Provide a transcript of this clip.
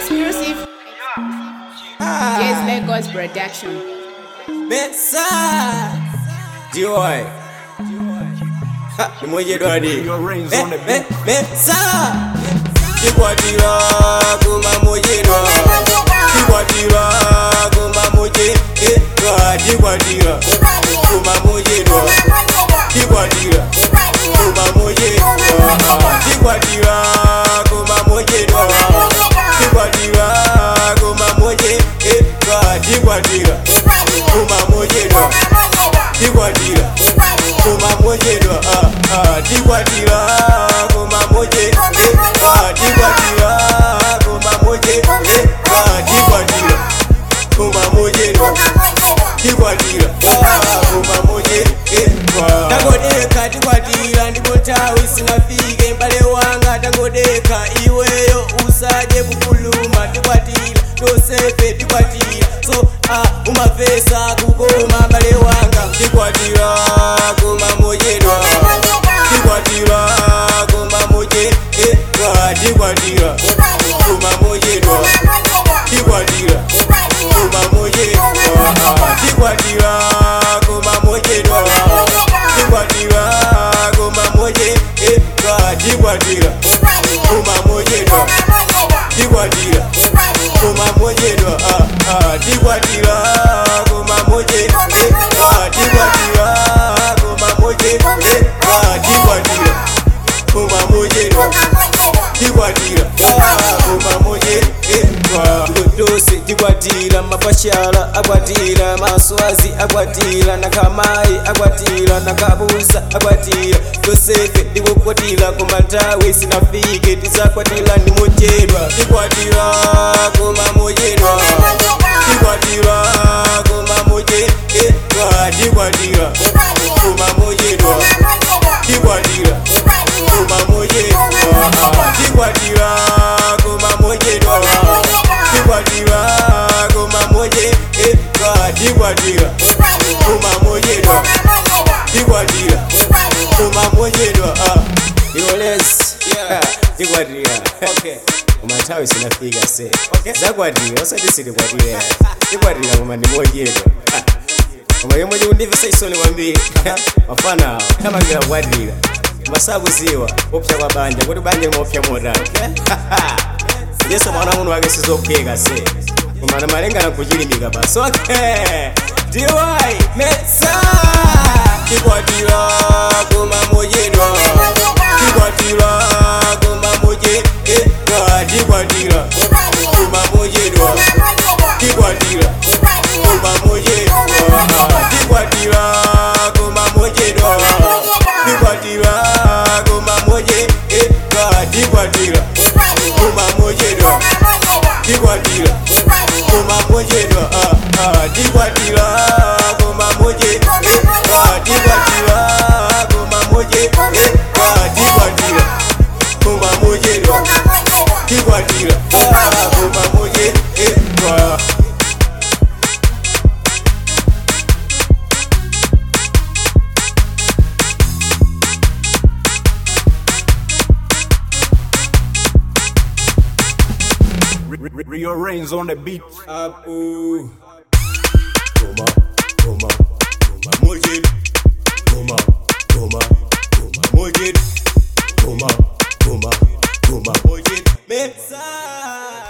Exclusive. Yes, Lagos production. Mensa Joy Ha, Moje dwadi Your reins on the beat. Mensa Kikwatira kuma moje dwa Kikwatira kuma moje eh dwa Kikwatira kuma moje dwa Kikwatira kuma moje dwa Kikwatira kuma moje dwa Kikwatira kuma moje eh dwa Kikwatira kuma moje dwa Kikwatira kuma moje dwa ah ah Kikwatira kuma moje eh ah Kikwatira kuma moje eh ah Kikwatira kuma moje dwa Kikwatira ah kuma moje eh ah Tangodeka tikwatira ndipo tawi sinafike mbale wanga tangodeka iweyo usaje kukuluma tikwatira tosefe tikwatira so ah umafesa kukoma mbale wanga tikwatira kuma mojedwa tikwatira kuma moje eh ah tikwatira kuma mojedwa tikwatira kuma mojedwa tikwatira kuma mojedwa tikwatira kuma moje eh ah tikwatira kuma mojedwa tikwatira kuma mojedwa ah ah tikwatira kuma moje eh ah tikwatira kuma moje eh ah tikwatira kuma mojedwa tikwatira ah kuma moje eh ah dose tikwatira mapashala akwatira maswazi akwatira nakamai akwatira nakabusa akwatira yosefe ndikukwatira kumantawi sinafike tisakwatira ndi mojedwa tikwatira kuma mojedwa tikwatira kuma moje eh ah tikwatira kuma mojedwa tikwatira kuma mojedwa tikwatira kuma mojedwa tikwatira kuma moje eh ah tikwatira kuma mojedwa tikwatira kuma mojedwa ah iroles yeah tikwatira okay umatawi sinafika se zakwatira osati silikwatira tikwatira koma ndimojedwa koma yomwe ndikundimvesa isoni kwambiri mafana awo tamangira kukwatira masabuziwa kupsa kwa banja kuti banja limopsa motani yesu mwana muno wake sizophweka se koma namalengana kuchilimika basi okay diwai mesa tikwatira kuma mojedwa tikwatira kuma moje eh ah, tikwatira kuma mojedwa tikwatira kuma mojedwa tikwatira kuma mojedwa tikwatira kuma moje eh ah, tikwatira kuma mojedwa tikwatira kuma mojedwa ah ah tikwatira kuma moje eh ah tikwatira kuma moje eh ah tikwatira kuma mojedwa tikwatira ah kuma moje eh ah Rearrange on the beat. Apu. Goma, goma, goma, mojit. Goma, goma, goma, mojit. Goma, goma, goma, mojit. Mepsa.